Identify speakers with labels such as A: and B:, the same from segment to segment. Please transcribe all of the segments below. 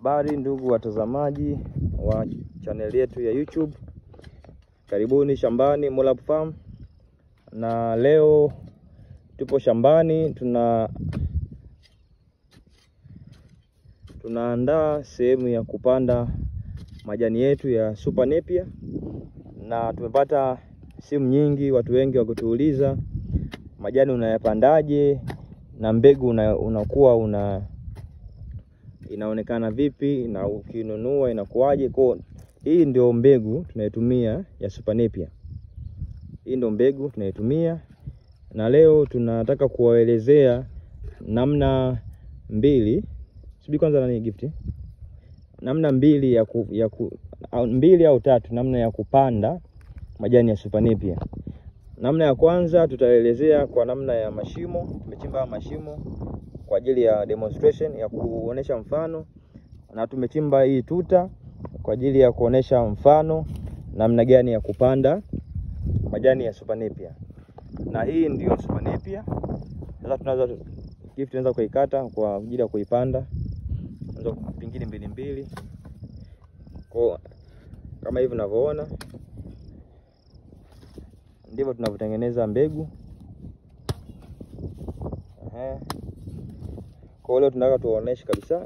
A: Habari ndugu watazamaji wa chaneli yetu ya YouTube, karibuni shambani Mollap Farm, na leo tupo shambani tuna tunaandaa sehemu ya kupanda majani yetu ya Super Napier, na tumepata simu nyingi, watu wengi wakutuuliza majani unayapandaje na mbegu una, unakuwa una inaonekana vipi na ukinunua inakuwaje? Kwa hii ndio mbegu tunaitumia ya Super Napier. Hii ndio mbegu tunaitumia, na leo tunataka kuwaelezea namna mbili, sibi kwanza nani gift, namna mbili ya ku, ya ku, au, mbili au tatu namna ya kupanda majani ya Super Napier. Namna ya kwanza tutaelezea kwa namna ya mashimo. Tumechimba mashimo kwa ajili ya demonstration ya kuonesha mfano, na tumechimba hii tuta kwa ajili ya kuonesha mfano namna gani ya kupanda majani ya Super Napier. Na hii ndio Super Napier. Sasa tunaweza gift, tunaweza kuikata kwa ajili ya kuipanda, unaweza pingili mbili mbili, kwa kama hivi unavyoona ndivyo tunavyotengeneza mbegu. Ehe. Kwa leo tunataka tuwaoneshe kabisa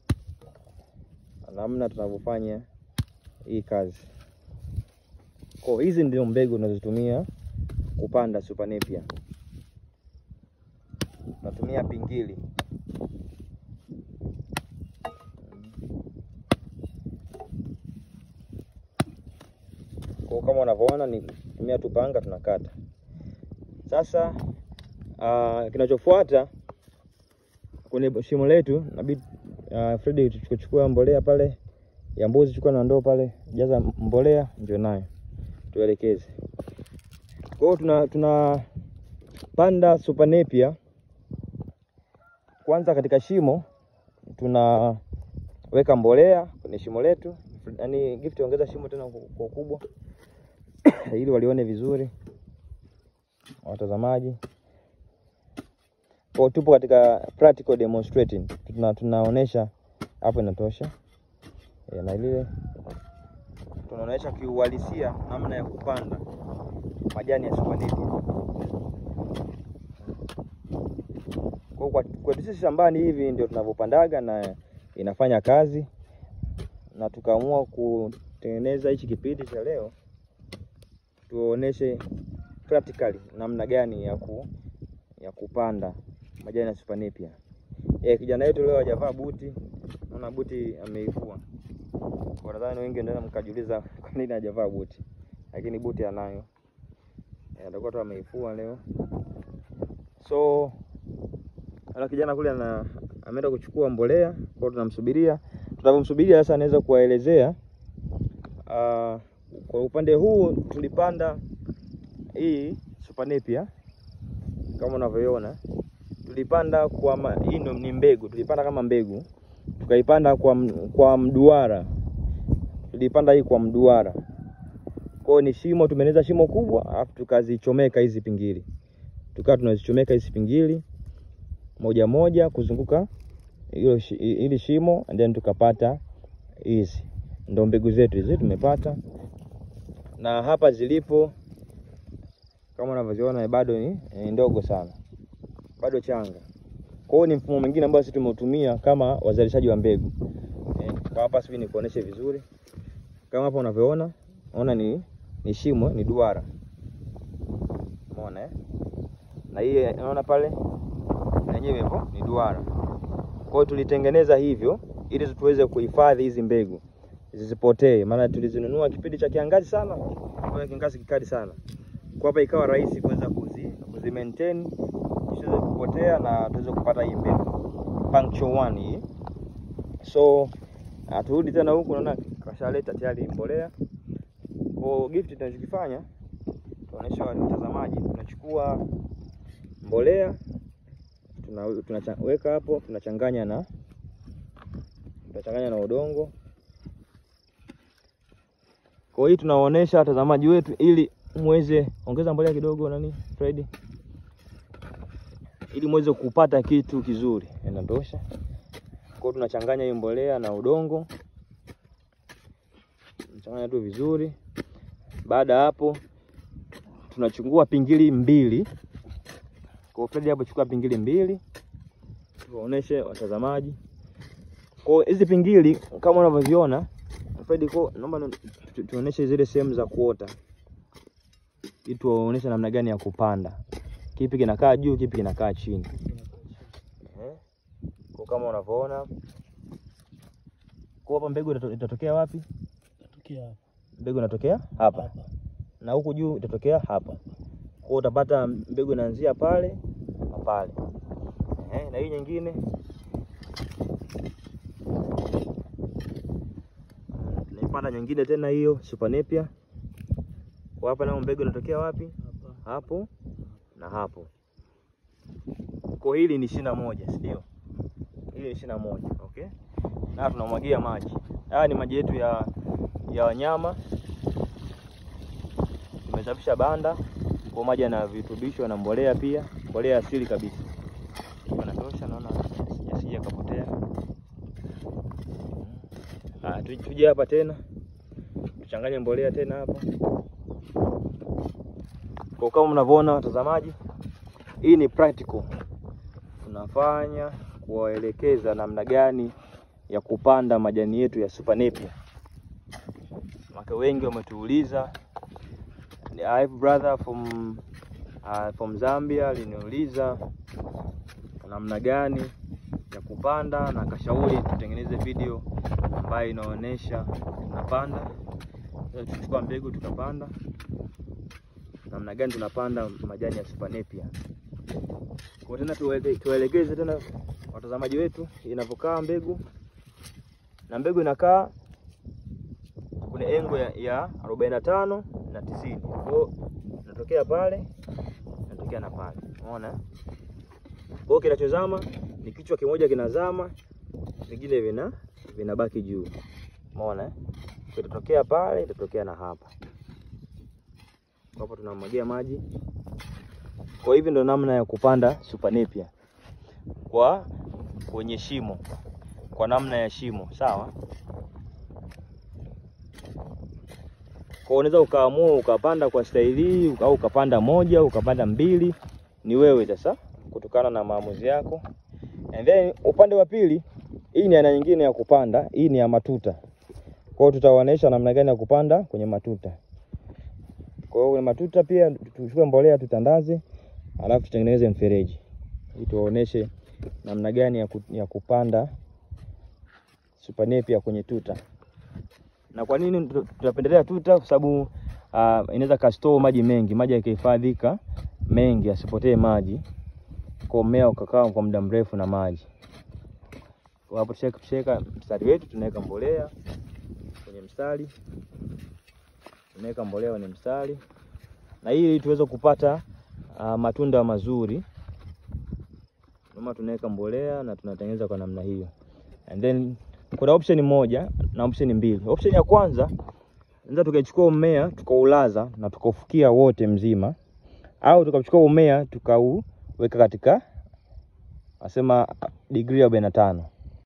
A: namna tunavyofanya hii kazi. Kwa hizi ndio mbegu tunazotumia kupanda Super Napier. Tunatumia pingili. Kwa kama unavyoona ni tumia tupanga tunakata. Sasa uh, kinachofuata kwenye shimo letu nabidi uh, Fredi tuchukua mbolea pale ya mbuzi, chukua na ndoo pale, jaza mbolea ndio nayo tuelekeze. Kwa hiyo tuna tunapanda Super Napier. Kwanza katika shimo tunaweka mbolea kwenye shimo letu, yaani gift, ongeza shimo tena kwa ukubwa ili walione vizuri watazamaji. Kwa tupo katika practical demonstrating, tuna tunaonesha hapo, inatosha e, na ile tunaonesha kiuhalisia namna ya kupanda majani ya Super Napier. Kwa kwetu sisi shambani hivi ndio tunavyopandaga na inafanya kazi, na tukaamua kutengeneza hichi kipindi cha leo tuoneshe practically namna gani ya ku, ya kupanda majani ya Super Napier. Eh, kijana wetu leo hajavaa buti. Naona buti ameifua. Kwa nadhani wengi ndio mkajiuliza kwa nini hajavaa buti. Lakini buti anayo. Eh, atakuwa tu ameifua leo. So ala kijana kule ana ameenda kuchukua mbolea, kwa hiyo tunamsubiria. Tunavyomsubiria sasa anaweza kuwaelezea uh, kwa upande huu tulipanda hii Super Napier kama unavyoiona, tulipanda kwa hii ni mbegu, tulipanda kama mbegu, tukaipanda kwa, kwa mduara, tulipanda hii kwa mduara. Kwa ni shimo, tumeneza shimo kubwa, alafu tukazichomeka hizi pingili, tukawa tunazichomeka hizi pingili moja moja kuzunguka hilo hili shimo, and then tukapata hizi ndo mbegu zetu hizi tumepata, na hapa zilipo kama unavyoziona bado ni, ni ndogo sana, bado changa. Kwa hiyo ni mfumo mwingine ambao sisi tumeutumia kama wazalishaji wa mbegu e, kwa hapa sisi nikuoneshe vizuri kama hapa unavyoona, ona ni, ni shimo ni duara, umeona eh? na hii unaona pale na yenyewe hivyo ni duara. Kwa hiyo tulitengeneza hivyo ili tuweze kuhifadhi hizi mbegu zisipotee, maana tulizinunua kipindi cha kiangazi sana, kwa kiangazi kikali sana kwa hapa ikawa rahisi kuweza kuzi, kuzi maintain isiweze kupotea na tuweze kupata hii mbegu puncture one hii. So turudi tena huku, naona kashaleta tayari mbolea. Kwa gift tunachokifanya tunaonyesha wale watazamaji, tunachukua mbolea tunaweka hapo, tunachanganya na tunachanganya na udongo. Kwa hiyo tunawaonesha watazamaji wetu ili muweze ongeza mbolea kidogo, nani Fred, ili muweze kupata kitu kizuri. Inatosha. hiyo tunachanganya hii mbolea na udongo, tunachanganya tu vizuri. Baada ya hapo tunachukua pingili mbili. Kwa Fred hapo chukua pingili mbili, tuwaoneshe watazamaji. Kwa hizi pingili kama unavyoziona Fred, kwa naomba tuoneshe zile sehemu za kuota ili tuwaoneshe namna gani ya kupanda, kipi kinakaa juu, kipi kinakaa chini. Eh, kwa kama unavyoona kwa hapa, mbegu itatokea wapi?
B: Natokea hapa.
A: Mbegu inatokea hapa
B: Hapa.
A: na huku juu itatokea hapa. Kwa utapata mbegu inaanzia pale na pale. Eh, na hii nyingine tunaipanda nyingine tena hiyo Super Napier. Kwa hapa nao mbegu inatokea wapi?
B: Hapa.
A: Hapo na hapo. Kwa hili ni ishirini na moja, si ndio? Hili ni ishirini na moja, okay? Na tunamwagia maji. Haya ni maji yetu ya ya wanyama tumesafisha banda kwa maji na virutubisho na mbolea pia, mbolea asili kabisa anatosha. Naona sija kapotea. Ah, tuje hapa tena tuchanganye mbolea tena hapa, kwa kama mnavyoona watazamaji, hii ni practical tunafanya kuwaelekeza namna gani ya kupanda majani yetu ya Super Napier. Maka wengi wametuuliza I have brother from uh, from Zambia aliniuliza namna gani ya kupanda na akashauri tutengeneze video ambayo inaonyesha tunapanda. Tuchukua mbegu tukapanda, namna gani tunapanda majani ya Super Napier. Kwa tena tuwaelekeze tena watazamaji wetu inavyokaa mbegu, na mbegu inakaa kwenye engo ya, ya arobaini na tano na tisini. Kwa hiyo natokea pale natokea na pale, umeona. Kwa hiyo kinachozama ni kichwa kimoja kinazama, vingine vina vinabaki juu, umeona. Itatokea pale, itatokea na hapa. Hapo tunamwagia maji. Kwa hivi ndo namna ya kupanda Super Napier kwa kwenye shimo, kwa namna ya shimo, sawa. Kwa unaweza ukaamua ukapanda kwa staili hii au ukapanda moja ukapanda mbili, ni wewe sasa, kutokana na maamuzi yako. And then upande wa pili, hii ni aina nyingine ya kupanda, hii ni ya matuta. Kwa hiyo tutawaonesha namna gani ya kupanda kwenye matuta. Kwa hiyo kwenye matuta pia tuchukue mbolea tutandaze, alafu tutengeneze mfereji ili tuwaoneshe namna gani ya, ku, ya kupanda Super Napier kwenye tuta na kwa nini tunapendelea tuta? Kwa sababu uh, inaweza kastore maji mengi, maji yakihifadhika mengi asipotee maji, kwa mmea ukakaa kwa muda mrefu na maji. Kwa hapo tushaweka mstari wetu, tunaweka mbolea kwenye mstari, tunaweka mbolea kwenye mstari, na ili tuweze kupata uh, matunda mazuri, ndio tunaweka mbolea na tunatengeneza kwa namna hiyo and then kuna option moja na option mbili. Option ya kwanza tunaweza tukachukua mmea tukaulaza na tukaufukia wote mzima, au tukachukua mmea tukauweka katika asema degree arobaini na tano